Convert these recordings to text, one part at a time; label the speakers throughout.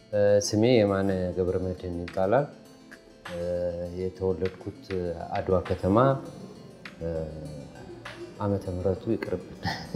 Speaker 1: ስሜ የማነ ገብረ መድህን ይባላል። የተወለድኩት አድዋ ከተማ ዓመተ ምሕረቱ ይቅርብን።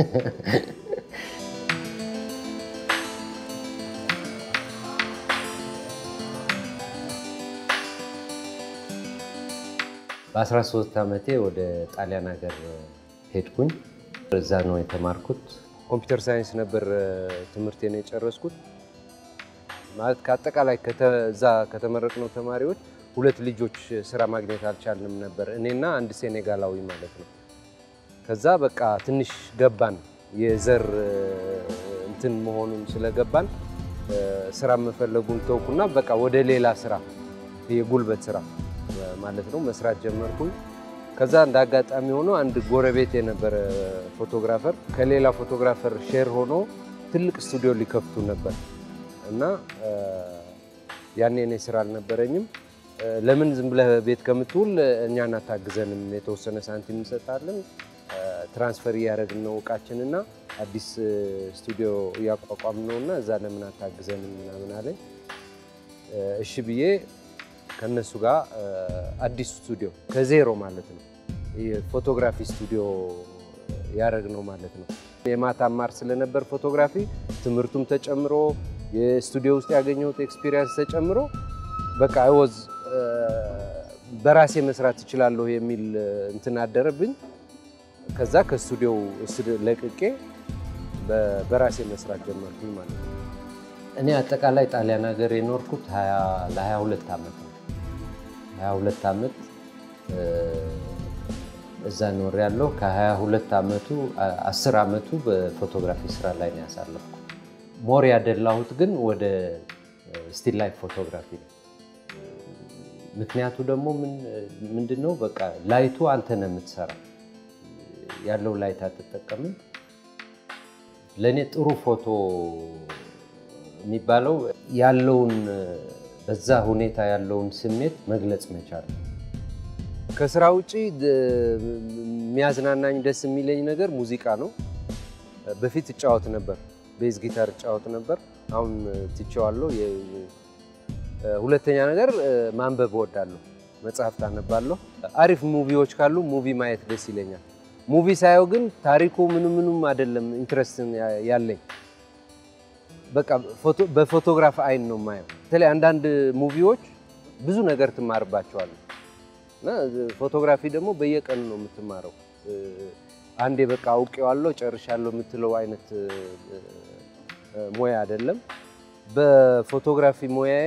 Speaker 1: በ13 ዓመቴ ወደ ጣሊያን ሀገር ሄድኩኝ። እዛ ነው የተማርኩት። ኮምፒውተር ሳይንስ ነበር ትምህርቴን የጨረስኩት። ማለት ከአጠቃላይ እዛ ከተመረቅነው ተማሪዎች ሁለት ልጆች ስራ ማግኘት አልቻልንም ነበር፣ እኔና አንድ ሴኔጋላዊ ማለት ነው። ከዛ በቃ ትንሽ ገባን፣ የዘር እንትን መሆኑን ስለገባን ስራ መፈለጉን ተውኩና በቃ ወደ ሌላ ስራ የጉልበት ስራ ማለት ነው መስራት ጀመርኩኝ። ከዛ እንደ አጋጣሚ ሆኖ አንድ ጎረቤት የነበረ ፎቶግራፈር ከሌላ ፎቶግራፈር ሼር ሆኖ ትልቅ ስቱዲዮ ሊከፍቱ ነበር እና ያኔ እኔ ስራ አልነበረኝም። ለምን ዝም ብለህ ቤት ከምትውል እኛን አታግዘንም? የተወሰነ ሳንቲም እንሰጣለን፣ ትራንስፈር እያደረግን ነው እቃችንና አዲስ ስቱዲዮ እያቋቋም ነው እና እዛ ለምን አታግዘንም ምናምን አለኝ። እሺ ብዬ ከነሱ ጋር አዲስ ስቱዲዮ ከዜሮ ማለት ነው የፎቶግራፊ ስቱዲዮ ያደረግ ነው ማለት ነው። የማታ አማር ስለነበር ፎቶግራፊ ትምህርቱም ተጨምሮ የስቱዲዮ ውስጥ ያገኘሁት ኤክስፒሪየንስ ተጨምሮ በቃ አይወዝ በራሴ መስራት እችላለሁ የሚል እንትን አደረብኝ። ከዛ ከስቱዲዮው ለቅቄ በራሴ መስራት ጀመርኩኝ ማለት ነው። እኔ አጠቃላይ ጣሊያን ሀገር የኖርኩት ለ22 ዓመት ነው። 22 ዓመት እዛ ኖር ያለው ከ22 ዓመቱ 10 ዓመቱ በፎቶግራፊ ስራ ላይ ነው ያሳለፍኩት። ሞር ያደላሁት ግን ወደ ስቲል ላይፍ ፎቶግራፊ ነው። ምክንያቱ ደግሞ ምንድን ነው? በቃ ላይቱ አንተ ነህ የምትሰራ ያለው ላይት አትጠቀምም። ለእኔ ጥሩ ፎቶ የሚባለው ያለውን በዛ ሁኔታ ያለውን ስሜት መግለጽ መቻል። ከስራ ውጭ የሚያዝናናኝ ደስ የሚለኝ ነገር ሙዚቃ ነው። በፊት እጫወት ነበር፣ ቤዝ ጊታር እጫወት ነበር። አሁን ትቼዋለሁ። ሁለተኛ ነገር ማንበብ እወዳለሁ፣ መጽሐፍት አነባለሁ። አሪፍ ሙቪዎች ካሉ ሙቪ ማየት ደስ ይለኛል። ሙቪ ሳየው ግን ታሪኩ ምኑ ምኑም አይደለም ኢንትረስት ያለኝ በቃ በፎቶግራፍ አይን ነው የማየው። በተለይ አንዳንድ ሙቪዎች ብዙ ነገር ትማርባቸዋለህ እና ፎቶግራፊ ደግሞ በየቀኑ ነው የምትማረው። አንዴ በቃ አውቄዋለሁ ጨርሻለሁ የምትለው አይነት ሙያ አይደለም። በፎቶግራፊ ሙያዬ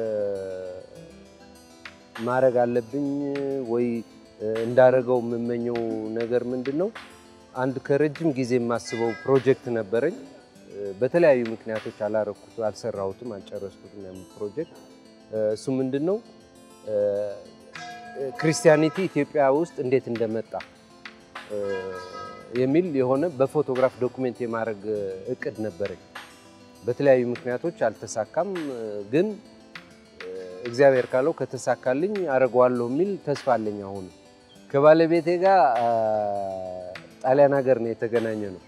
Speaker 1: ማድረግ አለብኝ ወይ እንዳደረገው የምመኘው ነገር ምንድን ነው? አንድ ከረጅም ጊዜ የማስበው ፕሮጀክት ነበረኝ። በተለያዩ ምክንያቶች አላረኩት፣ አልሰራሁትም፣ አልጨረስኩትም ያን ፕሮጀክት። እሱ ምንድን ነው? ክርስቲያኒቲ ኢትዮጵያ ውስጥ እንዴት እንደመጣ የሚል የሆነ በፎቶግራፍ ዶኩሜንት የማድረግ እቅድ ነበረኝ። በተለያዩ ምክንያቶች አልተሳካም፣ ግን እግዚአብሔር ካለው ከተሳካልኝ አደርገዋለሁ የሚል ተስፋ አለኝ። አሁን ከባለቤቴ ጋር ጣሊያን ሀገር ነው የተገናኘ ነው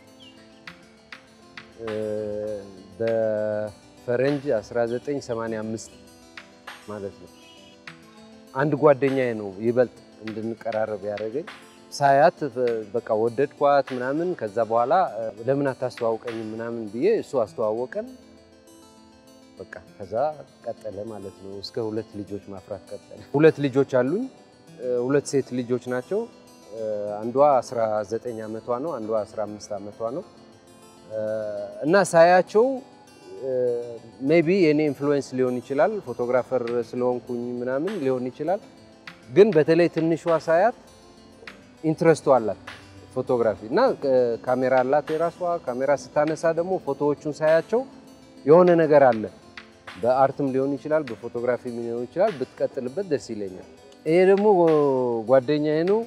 Speaker 1: በፈረንጅ 1985 ማለት ነው። አንድ ጓደኛዬ ነው ይበልጥ እንድንቀራረብ ያደረገኝ። ሳያት በቃ ወደድኳት ምናምን። ከዛ በኋላ ለምን አታስተዋውቀኝም ምናምን ብዬ እሱ አስተዋወቀን። በቃ ከዛ ቀጠለ ማለት ነው። እስከ ሁለት ልጆች ማፍራት ቀጠለ። ሁለት ልጆች አሉኝ። ሁለት ሴት ልጆች ናቸው። አንዷ 19 ዓመቷ ነው፣ አንዷ 15 ዓመቷ ነው። እና ሳያቸው ሜይ ቢ የኔ ኢንፍሉዌንስ ሊሆን ይችላል፣ ፎቶግራፈር ስለሆንኩኝ ምናምን ሊሆን ይችላል። ግን በተለይ ትንሿ ሳያት ኢንትረስቱ አላት ፎቶግራፊ እና ካሜራ አላት የራሷ ካሜራ ስታነሳ ደግሞ ፎቶዎቹን ሳያቸው የሆነ ነገር አለ። በአርትም ሊሆን ይችላል፣ በፎቶግራፊ ሊሆን ይችላል። ብትቀጥልበት ደስ ይለኛል። ይሄ ደግሞ ጓደኛዬ ነው።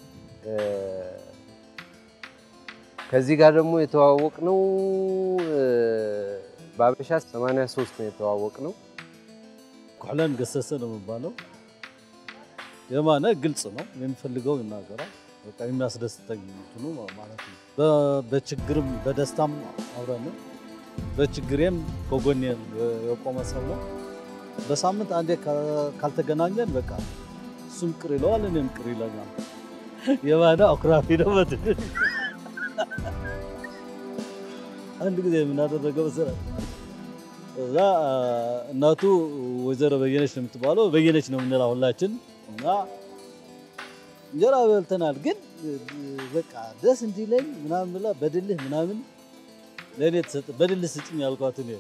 Speaker 1: ከዚህ ጋር ደግሞ የተዋወቅ ነው በአበሻ 83 ነው የተዋወቅ ነው።
Speaker 2: ኩሕለን ገሰሰ ነው የሚባለው። የማነ ግልጽ ነው የሚፈልገው ይናገራል። በቃ የሚያስደስተኝ እንትኑ ማለት ነው። በ- በችግርም በደስታም አብረን በችግሬም ከጎኔ የቆመ ሰው ነው። በሳምንት አንዴ ካልተገናኘን በቃ እሱም ቅር ይለዋል፣ እኔም ቅር ይለኛል። የማነ አኩራፊ ነው። በትንሽ አንድ ጊዜ የምናደረገው መሰረት እዛ እናቱ ወይዘሮ በየነች ነው የምትባለው፣ በየነች ነው የምንላ ሁላችን እና እንጀራ በልተናል። ግን በቃ ደስ እንዲለኝ ምናምን ብላ በድልህ ምናምን ለእኔ ተሰጠ። በድልህ ስጭኝ ያልኳት እኔ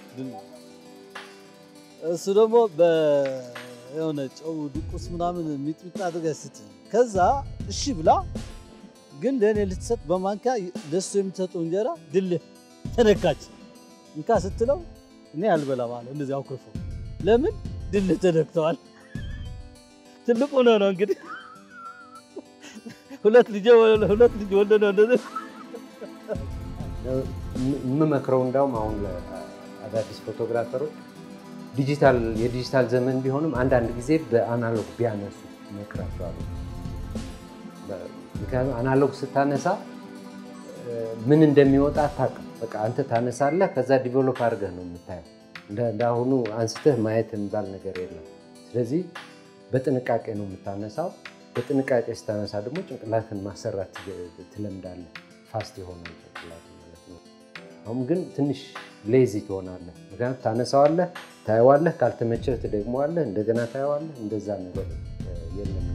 Speaker 2: እሱ ደግሞ የሆነ ጨው ድቁስ ምናምን ሚጥሚጣ አድርጋ ስትል ከዛ እሺ ብላ ግን ለእኔ ልትሰጥ በማንኪያ ለሱ የምትሰጠው እንጀራ ድልህ ተነካች። እንካ ስትለው እኔ አልበላም አለ። እንደዚህ አኩርፎ ለምን ድልህ ተነክተዋል። ትልቁ ነው ነው እንግዲህ ሁለት ልጅ ሁለት ልጅ ወለደ ነው እንደዚህ
Speaker 1: የምመክረው እንዳውም አሁን አዳዲስ ፎቶግራፈሮች ዲጂታል የዲጂታል ዘመን ቢሆንም አንዳንድ ጊዜ በአናሎግ ቢያነሱ እመክራቸዋለሁ። ምክንያቱም አናሎግ ስታነሳ ምን እንደሚወጣ አታውቅም። በቃ አንተ ታነሳለህ፣ ከዛ ዲቨሎፕ አድርገህ ነው የምታየው። እንደ አሁኑ አንስተህ ማየት የሚባል ነገር የለም። ስለዚህ በጥንቃቄ ነው የምታነሳው። በጥንቃቄ ስታነሳ ደግሞ ጭንቅላትን ማሰራት ትለምዳለህ። ፋስት የሆናል ጭንቅላት ማለት ነው። አሁን ግን ትንሽ ሌዚ ትሆናለህ። ምክንያቱም ታነሳዋለህ፣ ታየዋለህ፣ ካልተመቸህ ትደግመዋለህ፣ እንደገና ታየዋለህ። እንደዛ ነገር የለም።